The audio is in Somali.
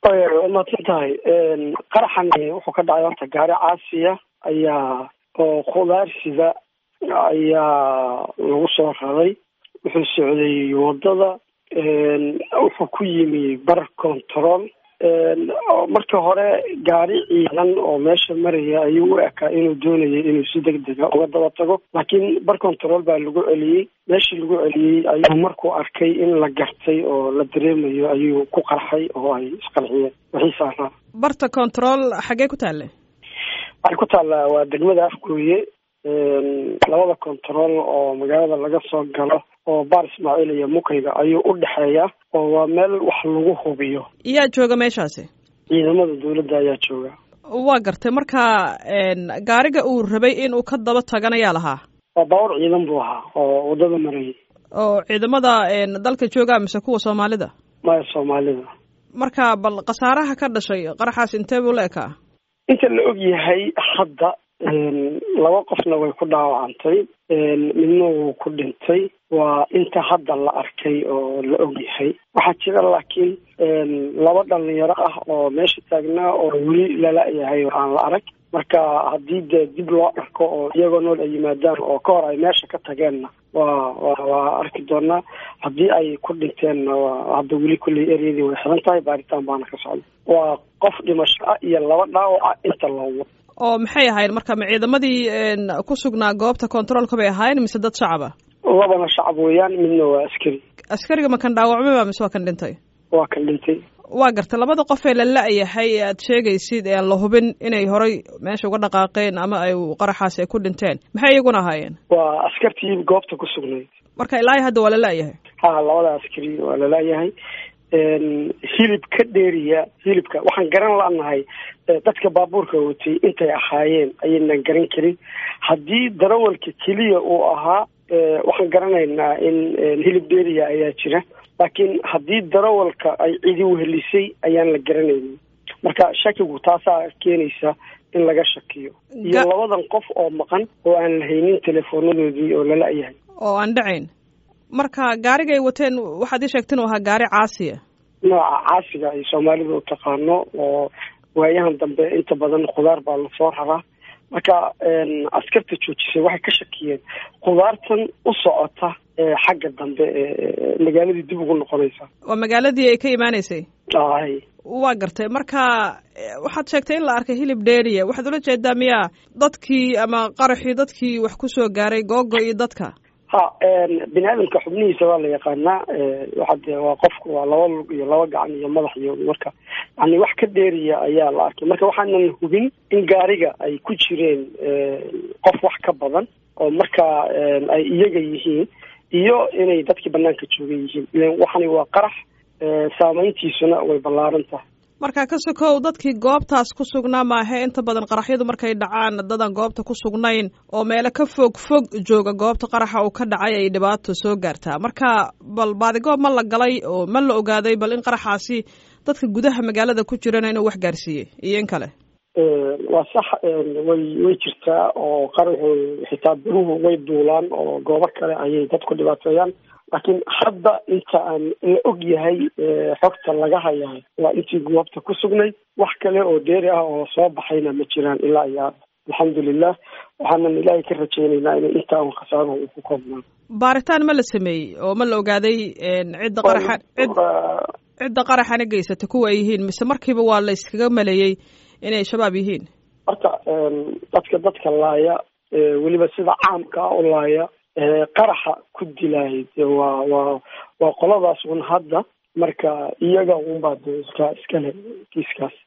waa mahadsan tahay qaraxani wuxuu ka dhacay horta gaari caasiya ayaa oo khudaarsida ayaa lagu soo raray wuxuu socday wadada wuxuu ku yimi bar control marka hore gaari ciidan oo meesha maraya ayuu u ekaa inuu doonayay inuu si deg dega uga daba tago laakiin bar control baa lagu celiyey meeshii lagu celiyey ayuu markuu arkay in la gartay oo la dareemayo ayuu ku qarxay oo ay isqarxiyeen wixii saaraa barta control xaggee ku taale waxay ku taallaa waa degmada afgooye labada control oo magaalada laga soo galo oo baar ismaaciil iyo mukayga ayuu u dhexeeya oo waa meel wax lagu hubiyo yaa jooga meeshaasi ciidamada dawladda ayaa jooga waa gartay marka gaariga uu rabay inuu ka daba tagan ayaa lahaa waa baawar ciidan buu ahaa oo waddada marayay oo ciidamada dalka jooga mise kuwa soomaalida maya soomaalida marka bal khasaaraha ka dhashay qaraxaas intee buu la ekaa inta la og yahay hadda laba qofna way ku dhaawacantay midna wuu ku dhintay waa inta hadda la arkay oo la og yahay waxaa jira laakiin laba dhalinyaro ah oo meesha taagnaa oo weli lala-yahay oo aan la arag marka haddii dee dib loo arko oo iyagoo nool ay yimaadaan oo ka hor ay meesha ka tageenna waa wa waa arki doonaa haddii ay ku dhinteenna waa hadda weli kulley eryadii way xiran tahay baaritaan baana ka socda waa qof dhimasho ah iyo laba dhaawaca inta loowo oo maxay ahayn marka ma ciidamadii ku sugnaa goobta controolka bay ahaayeen mise dad shacaba labana shacab weeyaan midna waa askari askariga ma kan dhaawacmay ba mise waa kan dhintay waa kan dhintay waa gartay labada qof ee la la-yahay ee aad sheegaysid ee aan la hubin inay horay meesha uga dhaqaaqeen ama ay qaraxaas ay ku dhinteen maxay iyaguna ahaayeen waa askartii goobta ku sugnayd marka ilaa hadda waa la la-yahay ha labada askari waa la la-yahay hilib ka dheeriya hilibka waxaan garan la-nahay dadka baabuurka watay intay ahaayeen ayaynan garan karin haddii darawalka keliya uu ahaa waxaan garanaynaa in hilib dheeriya ayaa jira laakiin haddii darawalka ay cidi wehelisay ayaan la garanaynin marka shakigu taasaa keenaysa in laga shakiyo iyo labadan qof oo maqan oo aan la haynin teleefoonadoodii oo lala-yahay oo aan dhacayn marka gaariga ay wateen waxaad ii sheegta inuu ahaa gaari caasiya nooca caasiga ay soomaalida u taqaano oo waayahan dambe inta badan khudaar baa lasoo raraa marka askarta joojisay waxay ka shakiyeen khudaartan u socota xagga dambe ee magaaladii dib ugu noqonaysa waa magaaladii ay ka imaaneysay ay waa gartay marka waxaad sheegtay in la arkay hilib dheeriya waxaad ula jeedaa miyaa dadkii ama qaraxii dadkii wax kusoo gaaray googo iyo dadka ha bini aadamka xubnihiisa waa la yaqaanaa waxade waa qofku waa laba lug iyo laba gacan iyo madax iyo marka yani wax ka dheeriya ayaa la arkay marka waxaanan hubin in gaariga ay ku jireen qof wax ka badan oo marka ay iyaga yihiin iyo inay dadkii banaanka jooga yihiin ilan waxani waa qarax saameyntiisuna way ballaaran tahay marka ka sokow dadkii goobtaas ku sugnaa maahe inta badan qaraxyadu markay dhacaan dadan goobta ku sugnayn oo meelo ka fog fog jooga goobta qaraxa uu ka dhacay ay dhibaato soo gaartaa marka bal baadigoob ma la galay oo ma la ogaaday bal in qaraxaasi dadka gudaha magaalada ku jirana inuu wax gaarsiiyey iyo in kale waa sax way way jirtaa oo qaraxu xitaa biruhu way duulaan oo goobo kale ayay dadku dhibaateeyaan laakiin hadda inta aan la og yahay xogta laga hayahay waa intii goobta ku sugnayd wax kale oo dheeri ah oo soo baxayna ma jiraan ilaa iyo hadda alxamdulilah waxaanan ilaahay ka rajeynaynaa in intaa un khasaaruhu uu ku koobnaan baaritaan ma la sameeyey oo ma la ogaaday cidda qaraxa cid cidda qaraxana geysata kuwa ay yihiin mise markiiba waa la iskaga maleeyey inay shabaab yihiin horta dadka dadka laaya weliba sida caamka ah u laaya qaraxa ku dilaayay de waa waa waa qoladaas un hadda marka iyaga unbaa de iska iskale kiiskaas